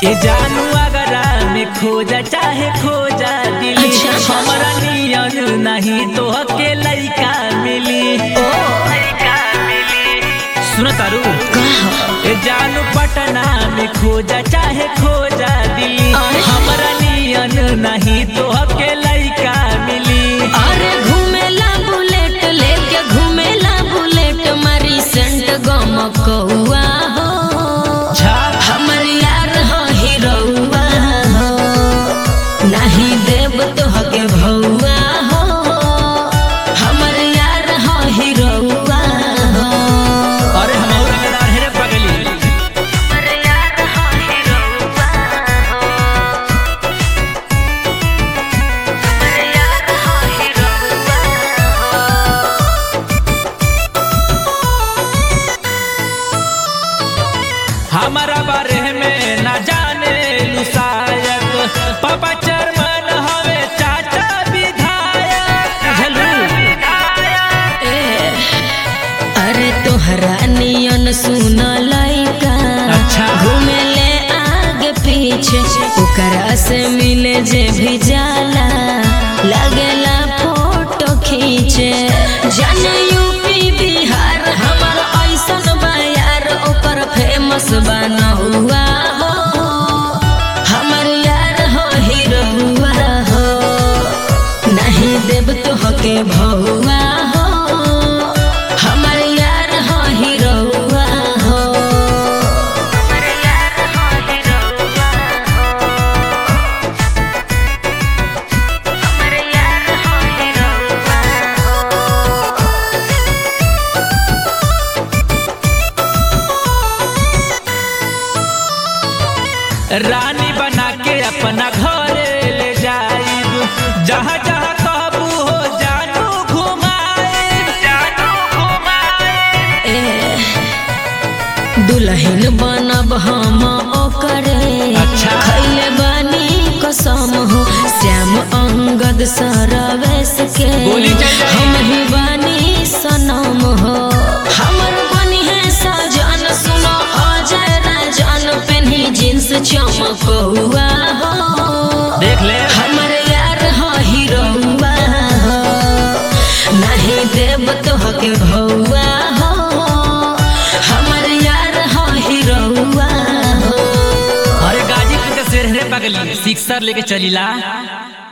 ये जानू अगरा में खोजा चाहे खोजा दिली अच्छा, अच्छा। हमरा नियन नहीं तो के लइका मिली लइका मिली सुन तारू ये जानू पटना में खोजा चाहे खोजा दिली अरे। हमरा नियन नहीं तो के लइका मिली अरे घूमेला बुलेट लेके घूमेला बुलेट मारी सेंट गम कौआ हो छा हमर यार हो हीरोआ हो नहीं देव तो हके भौआ हो हमर यार हो हीरोआ हो अरे हम और अगरा हेरे पगली हमर यार हो हीरोआ हो हमर यार हो हीरोआ हो हमारा बारे में न जाने लू शायद पापा चरमन हवे चाचा विधायक हेलो ए, अरे तोहरा नियन सुन लइका अच्छा। घूमे ले आगे पीछे ओकरा से मिले जे भी जाला लगेला फोटो खींचे जाने यूपी बिहार हमर ऐसन बा यार ओकर फेमस बना हुआ हो हमर यार हो हीरोआ हो नहीं देव तो हके भौआ हो हमर यार हो हीरोआ हो हमर यार हो हीरोआ हो हमर यार हो हीरोआ हो रानी बना के अपना घरे ले जाइब जहाँ जहाँ कहबू हो जानू घुमाए जानू घुमाए ए, दुल्हन बनब हम ओकरे अच्छा। खैले बानी कसम हो श्याम अंगद सरवेश के बोली चल जाई। हम ही बानी सनम हो हमर बनी है सजन सुनो अजय राजन पेन्ही जींस चमकौआ हो देख ले हमर यार हो हीरोआ हो नहीं देव तो हके भौआ हो हमर यार हो हीरोआ हो अरे गाजीपुर के शेर रे पगली सिक्सर लेके चलीला